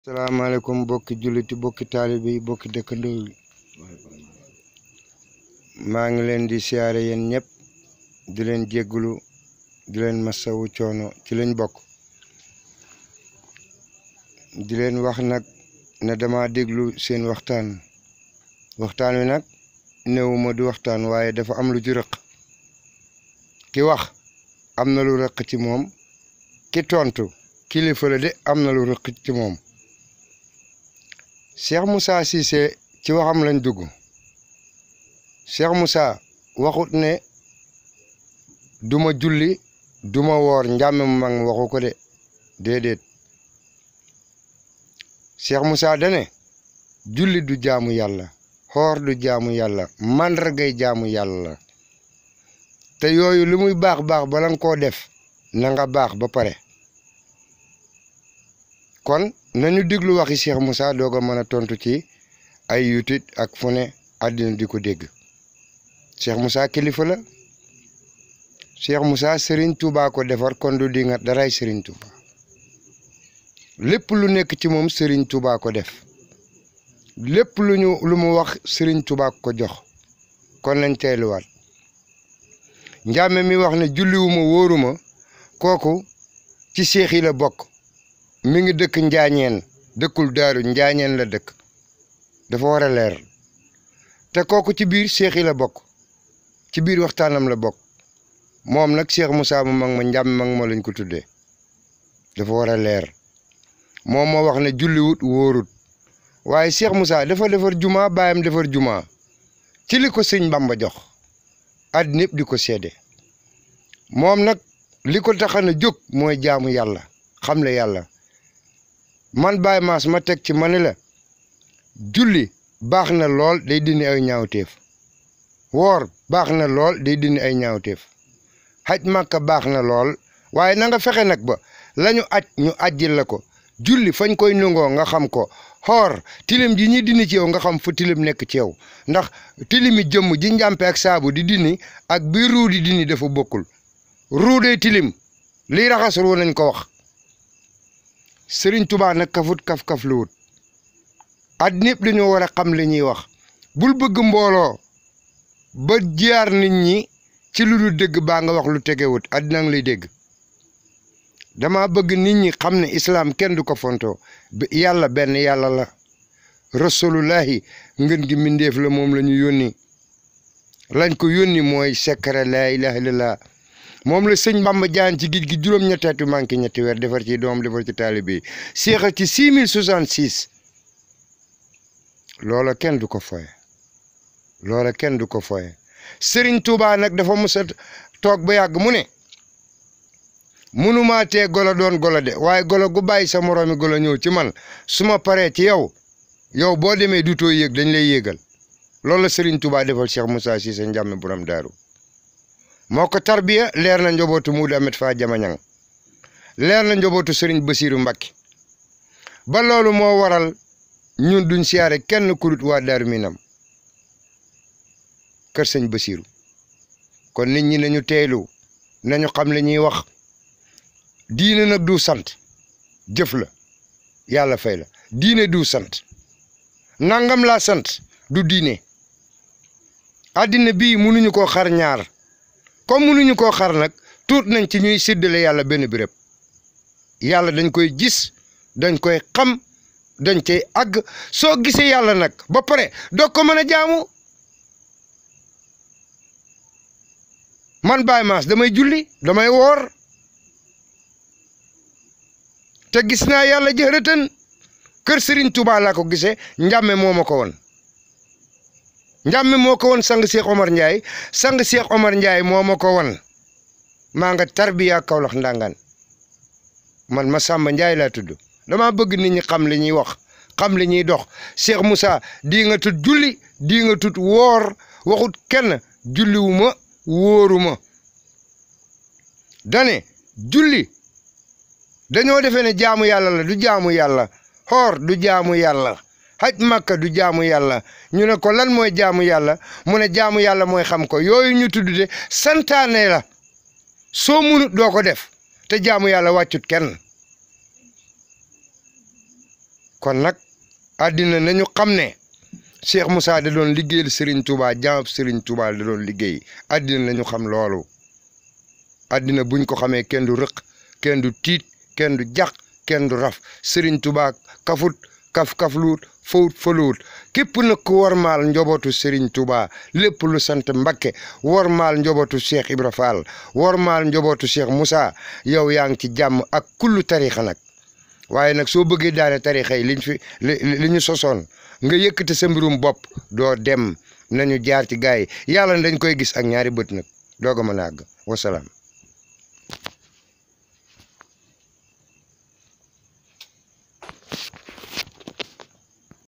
salaamaaleykum bokki julliti bokki taalibe yi bokki dëkkandoo yi maa ngi leen di siyaare yéen ñëpp di leen jéggulu di leen masawu coono ci lañ bokk di leen wax nag ne dama déglu seen waxtaan waxtaan wi nag néewuma du waxtaan waaye dafa am lu ci rëq ki wax am na lu rëq ci moom ki tontu kilifa la de am na lu rëq ci moom Cheikh Moussa Cissé ci waxam lañ dugg Cheikh Moussa waxut ne duma julli duma woor njàmme mu mag waxu ko de déedéet Cheikh Moussa dane julli du jaamu yàlla xoor du jaamu yàlla màndargay jaamu yàlla te yooyu lu muy baax baax bala nga koo def na nga baax ba pare kon nañu déglu waxi Cheikh Moussa doog a mën a tontu ci ay yutit ak fu ne àddina di ko dégg Cheikh Moussa kilifa la Cheikh Moussa Serigne Touba ko defar kon du di nga daray Serigne Touba lépp lu nekk ci moom Serigne Touba ko def lépp lu ñu lu mu wax Serigne Touba ko jox kon lañ teeluwaat njàmme mi wax ne julliwuma wóoruma kooku ci seex yi la bokk mi ngi dëkk njaañeen dëkkul daaru njaañeen la dëkk dafa war a leer te kooku ci biir seex yi la bokk ci biir waxtaanam la bokk moom nag Cheikh Moussa mu mag ma njàmm mag ma lañ ko tuddee dafa war a leer moom moo wax ne julliwut wóorut waaye Cheikh Moussa dafa defar juma baayam defar juma ci li ko sëñ Bamba jox àddina yëpp di ko seede moom nag li ko taxan a jóg mooy jaamu yàlla xam le yàlla man Baye Mass ma teg ci ma ne la julli baax na lool day dindi ay ñaawteef woor baax na lool day dindi ay ñaawteef xaj màkka baax na lool waaye na nga fexe nag ba la ñu aj ñu ajjil la ko julli fañ koy nungoo nga xam ko xoor tilim ji ñi dindi ci yow nga xam fu tilim nekk ci yow ndax tilimi jëmm ji njàmpe ak saabu di dindi ak bi ruu di dindi dafa bokkul ruu dee tilim liy raxas ruu nañ ko wax sëriñ tubaa nag kafut kaf-kaf lu wut àddina yëpp dañoo war a xam li ñuy wax bul bëgg mbooloo ba jaar nit ñi ci lu dul dégg baa nga wax lu tegewut àddina ngi lay dégg dama bëgg nit ñi xam ne islaam kenn du ko fontoo yàlla benn yàlla la rasulullahi ngën gi mbindéef la moom la ñu yónni lañ ko yónni mooy secret laa ilaha illallah moom la sëñ Bamba jaan ci géej gi juróom-ñetteetu manqué ñetti weer defar ci doom defar ci taalibe yi seexal ci 6066 loola kenn du ko foye loola kenn du ko foye Sëriñ Tuubaa nag dafa mës a toog ba yàgg mu ne munumaa tee golo doon golo de waaye golo gu bàyyi sa moroomi golo ñëw ci man su ma paree ci yow yow boo demee dutoo yéeg dañ lay yéegal loolu la Sëriñ Tuubaa defal Cheikh Moussa Cissé njàmme borom daaru moo ko tarbiya leer na njobootu Muudu Amet Faa Jamañang leer na njobootu Sëriñ Basiiru Mbàkke ba loolu moo waral ñun duñ siyaare kenn kurut waa Daaru Minam kër sëñ Basiiru kon nit ñi nañu teelu nañu xam li ñuy wax diine nag du sant jëf la yàlla fay la diine du sant nangam laa sant du diine àddina bii mënuñu koo xar ñaar comme mënuñu koo xar nag tuut nañ ci ñuy séddale yàlla benn béréb yàlla dañ koy gis dañ koy xam dañ cay àgg soo gisee yàlla nag ba pare doo ko mën a jaamu man Baye Mass damay julli damay woor te gis naa yàlla jërëtën kër Serigne Touba laa ko gisee njàmme moo ma ko woon njàmme moo ko woon sang Cheikh Omar Ndiaye sang Cheikh Omar Ndiaye moo ma ko woon maa nga tarbiya Kawlax ndangaan man ma Samba Ndiaye laa tudd dama bëgg nit ñi xam li ñuy wax xam li ñuy dox Cheikh Moussa di nga tut julli di nga tut woor waxut kenn julliwuma wóoruma dane julli dañoo defee ne jaamu yàlla la du jaamu yàlla xoor du jaamu yàlla haj makka du jaamu yàlla ñu ne ko lan mooy jaamu yàlla mu ne jaamu yàlla mooy xam ko yooyu ñu tudd de santaane la soo munut doo ko def te jaamu yàlla wàccut kenn kon nag àddina nañu xam ne Cheikh Moussa da doon liggéeyal Serigne Touba jaamab Serigne Touba da doon liggéey àddina nañu xam loolu àddina buñ ko xamee kenn du rëq kenn du tiit kenn du jax kenn du raf Serigne Touba kafut kaf kafluut fawut faluut képp nag ku wormaal njobootu Serigne Touba lépp lu sant Mbakke wormaal njobootu Cheikh Ibra Fall wormaal njobootu Cheikh Moussa yow yaa ngi ci jàmm ak kullu tarixa nag waaye nag soo bëggee daane tarixa yi liñ fi li li ñu sosoon nga yëkkate sa mbirum bopp doo dem nañu jaar ci gaay yi yàlla dañ koy gis ak ñaari bët nag doog a mën a àgg wasalaam